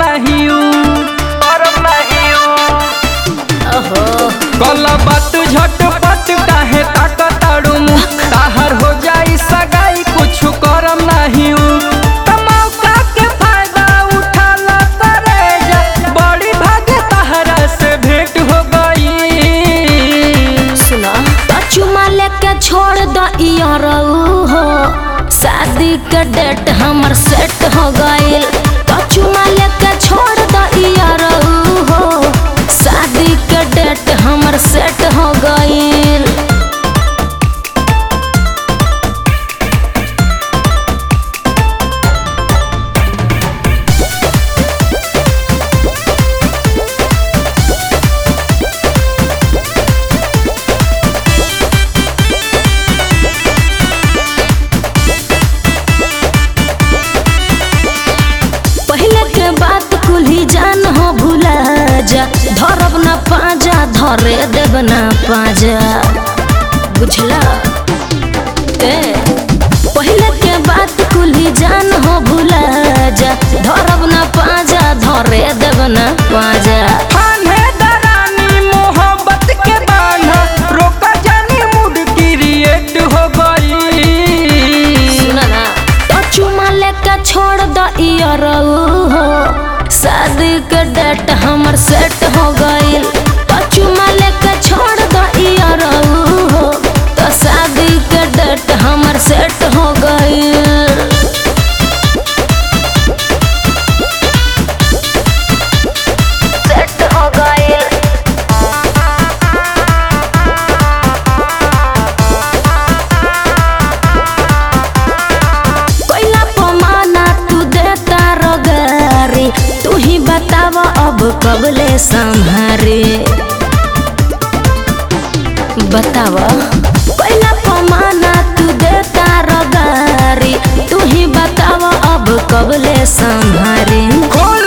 नहीं ऊ करम नहीं ऊ ओहो कल बात झटपट काहे ताकताड़ू मुँह ताहर हो जाई सगाई कुछ करम नहीं ऊ त मौका के फायदा उठा ला करे जा बड़ी भाग्य ताहरा से भेंट हो गई सुना तो चुमा लेके छोड़ द इयरऊ हो शादी के डेट हमर सेट हो गइल तो चुमा लेके छोड़ द इयरऊ हो शादी के डेट हमर सेट हो गइल पहले के बात कुली जान हो भूला जा धरब ना पाजा धरे देब ना पाजा बुझला ए पहले के बात कुली जान हो भूला जा धरब ना पाजा धरे देब ना पाजा फान्हे दरानी मोहब्बत के बान्हा रोका जानी मूड क्रिएट हो गई सुना ना तो चुमा लेके छोड़ द इयरऊ हो शादी के डेट हमर सेट हो गइल तो चुमा लेके छोड़ द इयरऊ हो तो शादी के डेट हमर सेट हो गइल सेट हो गइल कोइला पमाना तू देता रोगारी तू ही बताव अब कबले संहारे बताव कोइला पमाना तू देता रोगारी तू ही बताव अब कबले संहारे खोल